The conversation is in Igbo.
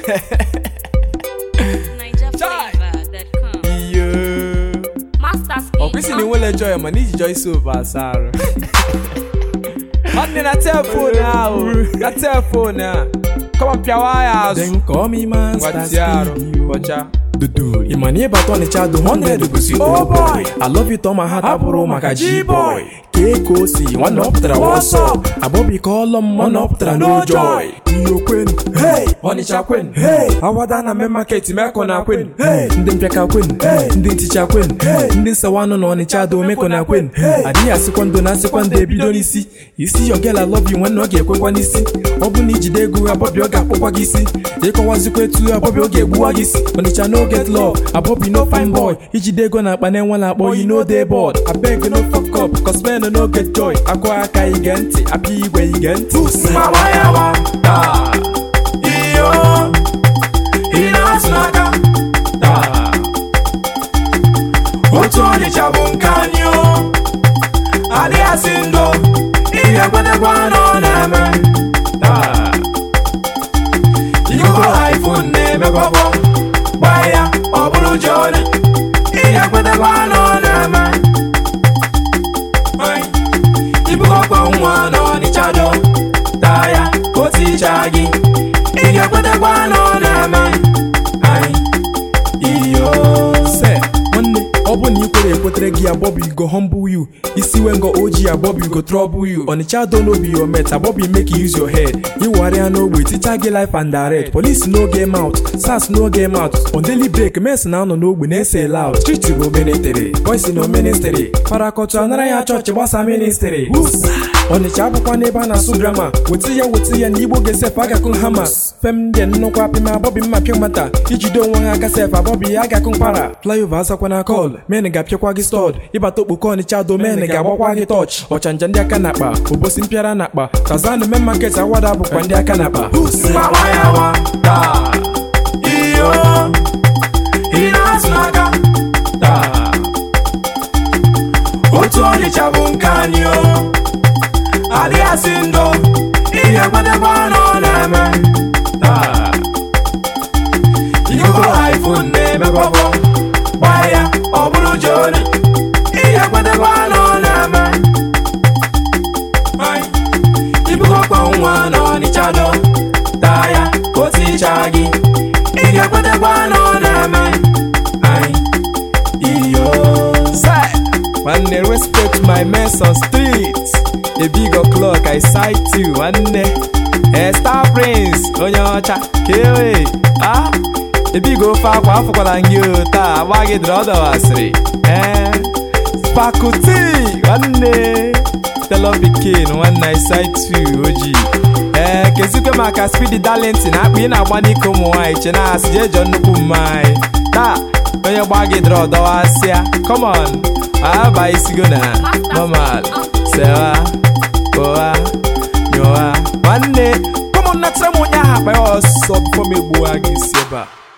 NigerFlavor.com. iyo Masters ọ kwesịrị na enwele joy mana iji joy soap asa arụ nwanne na telefon ahụ na telefon a kọma pịawa ya azụ Then call me master ngwatie arụ speed. bọcha Dudu, ịmana ịbata Ọnịcha do 100 gosi Oh boy. I love you to my heart abụrụ maka G-boy Kee ka o si nwanne ọ pụtara what's up Abọbi ka ọlọ m nwanne ọ pụtara no joy Iyo kwenu, hey, Ọnịcha kwenu, hey, Awada na main market meko na kwenu, hey, ndị mpịaka kwenu, hey, ndị nticha kwenu, hey, ndị nsawanụ na Ọnịcha do meko na kwenu, hey, adịghị asịkwa ndo na asịkwa ndo ebido n'isi isi your girl I love you nwanne ọ ga-ekwekwa n'isi ọ bụ na ijide ego abọbi ọ ga-akpọkwa gị isi ịkọwazikwa etu abọbi ọ ga-egbuwa gị isi Ọnịcha no get love abọbi no fine boy ijide ego na akpa na-enwe na akpọ you no dey bored abeg no fuck up cause men no get joy akụ aka ige ntị apịa igwe ige ntị mawayawa taa iyo ị na-atụ n'aka taa otu Ọnịcha bụ nke anyị o adịghị asị ndo ị ga-ekwetekwa na ọ na-eme taa Igbo iPhone na-emekwabọ gbaa ya ọ bụrụ Jona ị ga-ekwetekwa na ọ na-eme Ai, ibugokwa nwa n'Ọnịcha do taa ya o tichaa gị ị ga-ekwetekwa na ọ na-eme Ai, iyo se nwanne ọ bụ na ị kwere ekwetere gị abọbụ go humble you isi we ngo oji abọbụ go trouble you ọnịcha do no be your mate abọbụ make you use your head ịwarịa n'ogbe ticha gị life and direct police no game out sars no game out on daily break mes na-anọ n'ogbe na-ese loud street bụ ministry boys no ministry parakọtụ anara ya chọọchị gbasa ministry ọnịcha abụkwa n'ebe a na-asụ grama weta ya weta ya na igbo ga-esef agakụ hama fem ndị nnukwu apịma abọbi mma pịa mata ijide onwe ha aka sef abọbi ya agakụ mkpara flyover azakwa na kọl men ga-apịakwa gị stọd ịbata okpoko ọnịcha do men ga-agbakwa gị tọch ọchanja ndị aka na-akpa obosi mpịara na-akpa tazanụ men market awada bụkwa ndị aka na-akpa Mawayawa, taa, iyo, ị na-atụ n'aka, taa. otu ọnịcha bụ nke anyị o adịghị asị ndo ị ga-ekwetekwa na ọ na-eme taa Igbo iPhone na-emekwabọ gbaa ya ọ bụrụ Jona ị ga-ekwetekwa na ọ na-eme Ai, ibugokwa nwa n'Ọnịcha do taa ya o tichaa gị ị ga-ekwetekwa na ọ na-eme Ai, iyo Say, nwanne respect my mess on street a big o'clock I sight you nwanne eh, star prince onye ọcha kewe ah ebigo ofe akwa afọkwala gị o taa agba gị dịrị ọdọwasịrị eh spakuti nwanne telo pikin nwanne I sight you oji ee kezikwe maka spidi darlington akpa ị na-agba n'ike ụmụ nwaanyị che na asị jee jọọ nnukwu mmanya taa onye gba gị dịrị ọdọwasịa come aba isigo na normal sewa ụwa nyụwa nwanne kọmọn natara m onye ahụ akpa ya ọsọ bifo m egbuwa gị si ebe a